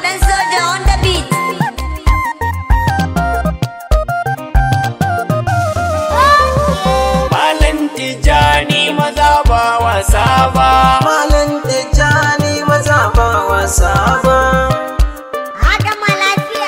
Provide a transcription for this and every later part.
dan soja on the beat. Malam Tijjani maza ba wasa ba. Malam Tijjani maza ba wasa ba. Haɗa ma lafiya.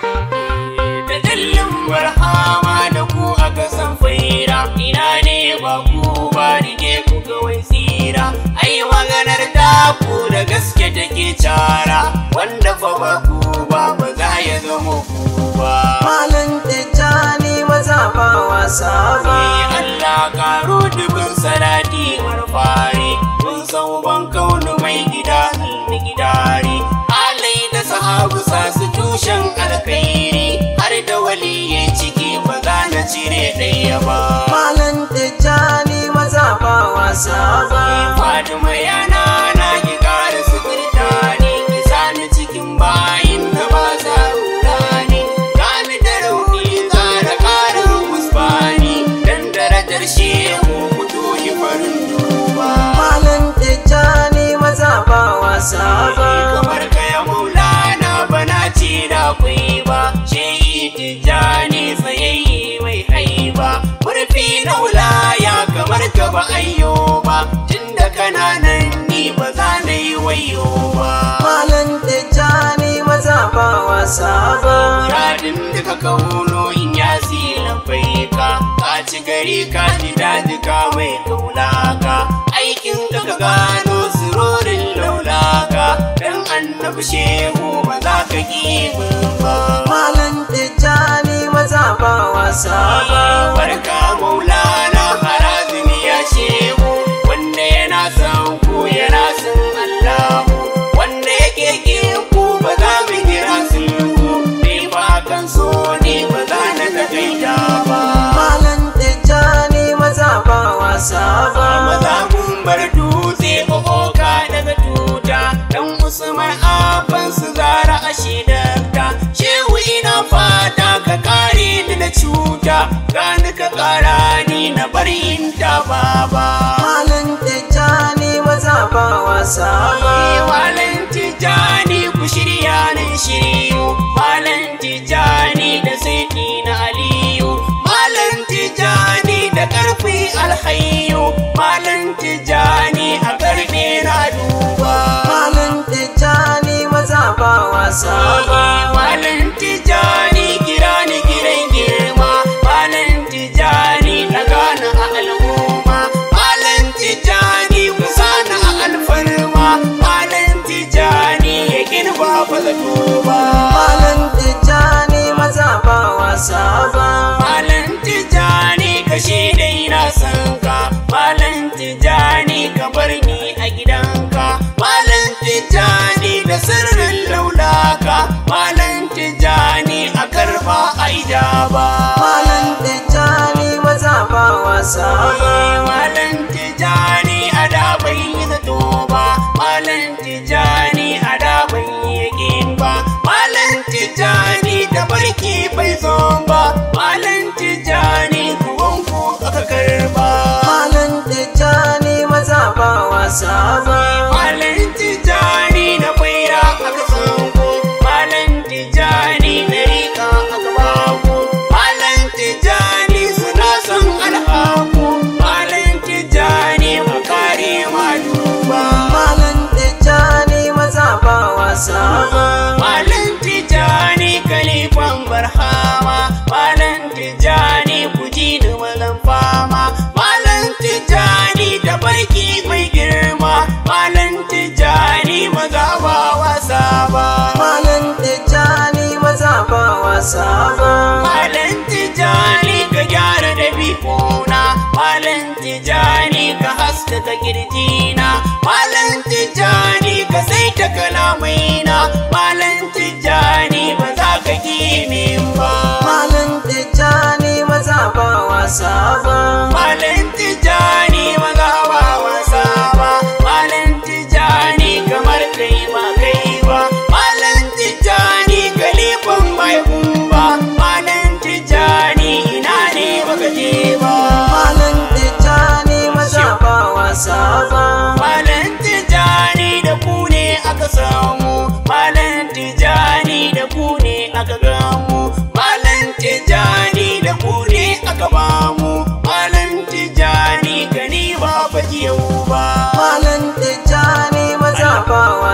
Da dallin barhama da ku aka san faira. Ina ne ba ku ba rike ku kawai tsira. Ai maganar da ku da gaske take cara. Wanda fa ba ku ba ba za ya zama ku ba. Malam Tijjani maza ba wasa ba. Sai Allah karo dubin salati marfari kun san ban kaunu mai gida almi gidari alai da sahabu sa su tushen alkhairi har da waliyai ciki ba za na cire ɗaya ba Malam Tijjani maza ba wasa ba. Fatima yana na ki ƙara sukirta ne ki sani cikin bayin da ba za rudani gani da rauni ƙara ƙarin musbani dan darajar shehu mutu yi farin duba Malam Tijjani maza ba wasa ba. kamar kaya maulana bana ce da kwai ba shehi tijjani tsayayye mai haiba murfi na wulaya kamar ka ba ayyo ba tunda kana nan ni ba za na yi wayo ba Malam Tijjani maza ba wasa ba. Muradin da ka kauno in ya zila bai ka Ka ci gari ka ji daji ka mai kaulaka Aikin da ka gano sirorin laulaka Dan annabi shehu ba za ka ki min ba Malam Tijjani maza ba wasa ba. Barka maulana harazimi ya shehu Wanda yana son ku yana son Allahu Wanda yake ki ku ba za mu kira sulhu Ni ba kan so ni ba za na takaita ba Malam Tijjani maza ba wasa ba. maza mun bar dutse oka daga tuta dan usman afan su zara a shidarta shehu ina fata ka kare ni da cuta gani ka kara ni na bari in ta baba Malam Tijjani maza ba wasa ba. Malam Tijjani ku shirya nan shiryu Malam Tijjani da saiti na Aliyu Malam Tijjani da ƙarfi alhayu Malam Tijjani a karfe na duba Malam Tijjani maza ba wasa ba. Malam Tijjani kira ni kiran girma Malam Tijjani na gana a al'umma Malam Tijjani kusana a alfarma Malam Tijjani ya girba ba zato ba Malam Tijjani maza ba wasa ba. Malam Tijjani ka dai na san ka Malam Tijjani ka bar ni a gidanka Malam Tijjani da sirrin laulaka Malam Tijjani a karba aida ba Malam Tijjani maza ba wasa ba. Malam Tijjani a da bai yi zato ba Malam Tijjani a da bai yi yakin ba Malam Tijjani da barki bai zo ba Malam Tijjani kuwanku aka karba Malam Tijjani maza ba wasa ba. Malam Tijjani na baira aka sanko Malam Tijjani na rika aka baku Malam Tijjani suna son alhaku Malam Tijjani makare ma duba Malam Tijjani maza ba wasa ba. Malam Tijjani kalifan barhama Malam Tijjani kuji da malam fama Malam Tijjani da barki mai girma Malam Tijjani maza ba wasa ba Malam Tijjani maza ba wasa ba. Malam Tijjani ka gyara da bikuna Malam Tijjani ka haskaka kirjina Malam Tijjani ka saita kalamaina Malam Tijjani ba za ka ki min ba Malam Tijjani maza ba wasa ba. Malam Tijjani maza ba wasa ba Malam Tijjani kamar kai ba kai ba Malam Tijjani kalifan mai kumba Malam Tijjani ina ne baka je ba Malam Tijjani maza ba wasa ba. Malam Tijjani da ku ne aka samu Malam Tijjani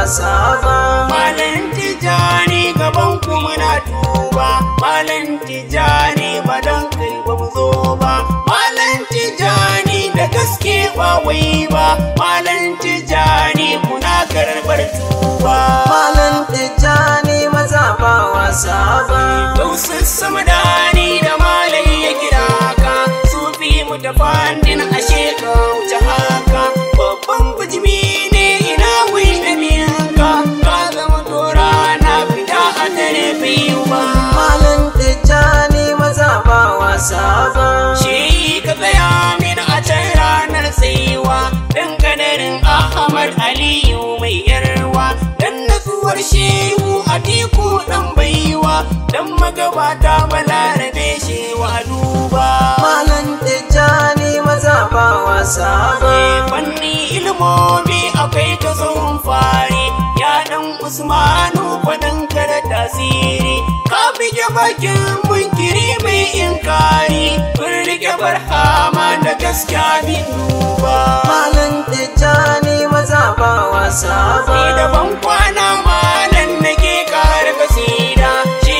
wasa ba Malam Tijjani gaban ku muna tuba Malam Tijjani ba don kai ba mu zo ba Malam Tijjani da gaske ba wai ba Malam Tijjani muna karɓar tuba Malam Tijjani maza ba wasa ba Gausun sama dani da malai ya kira ka Sufi mu ta fannin ashe ka wuce haka Babban bijimi ne ina wai da miyanka Ka zama tora na fita a dare biyu ba Malam Tijjani maza ba wasa ba Shi ka tsaya min a can ranar tsayuwa Dan kadarin Ahmad Aliyu mai yarwa Dan natsuwar shehu a tiku dan baiwa Dan magabata balarabe shewa duba Malam Tijjani maza ba wasa ba Fanni ilmomi akwai ka tsohon fari Ya dan Usmanu faɗin da tasiri Ka bige bakin munkiri mai inkari Kun rike barhama da gaskiya bin duba Malam Tijjani maza ba wasa ba Ni da ban kwana malan nake kare kasida Shi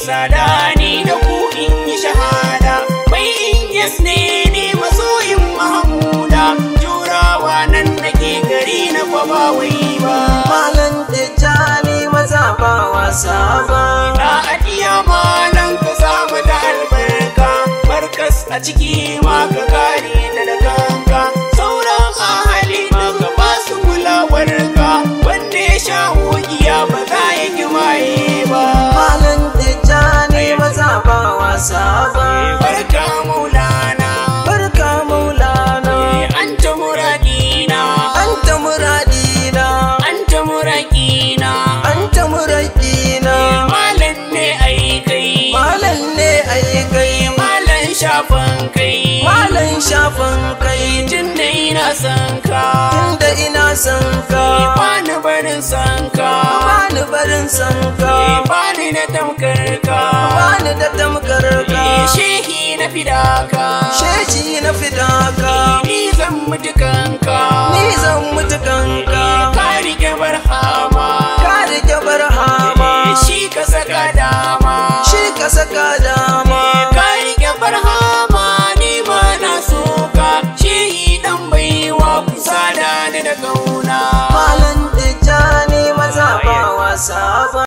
sadani da ku in yi shahada Mai in yes ne ni masoyin Mahamuda Jurawa nan nake gari na kwaba wai ba Malam Tijjani maza ba wasa ba Na adiya malan ka samu da albarka Barkas a ciki ma ka kare da da kanka Sauran ahali na ka ba su kulawar ka Wanda ya sha hugiya ba za ya ki maye ba Malam Tijjani maza ba wasa ba Barka maulana Barka Maulana Anta muradina Anta muradina Anta muradina Anta muradina Malan ne ai kai Malam ne ai kai Malan shafan kai Malam shafan kai Tun da ina san ka Tunda ina son ka Bani barin san ka Bani barin son ka Bani da tamkar ka Bani da tamkar ka Shehi na fidaka Sheji na fidaka Ni zan mutu kanka Ni zan mutu kanka Ka rike barhama Ka rike barhama Shi ka saka dama Shi ka saka dama Ka rike barhama Ni ma na so ka Shehi dan baiwa kusa da ni da kauna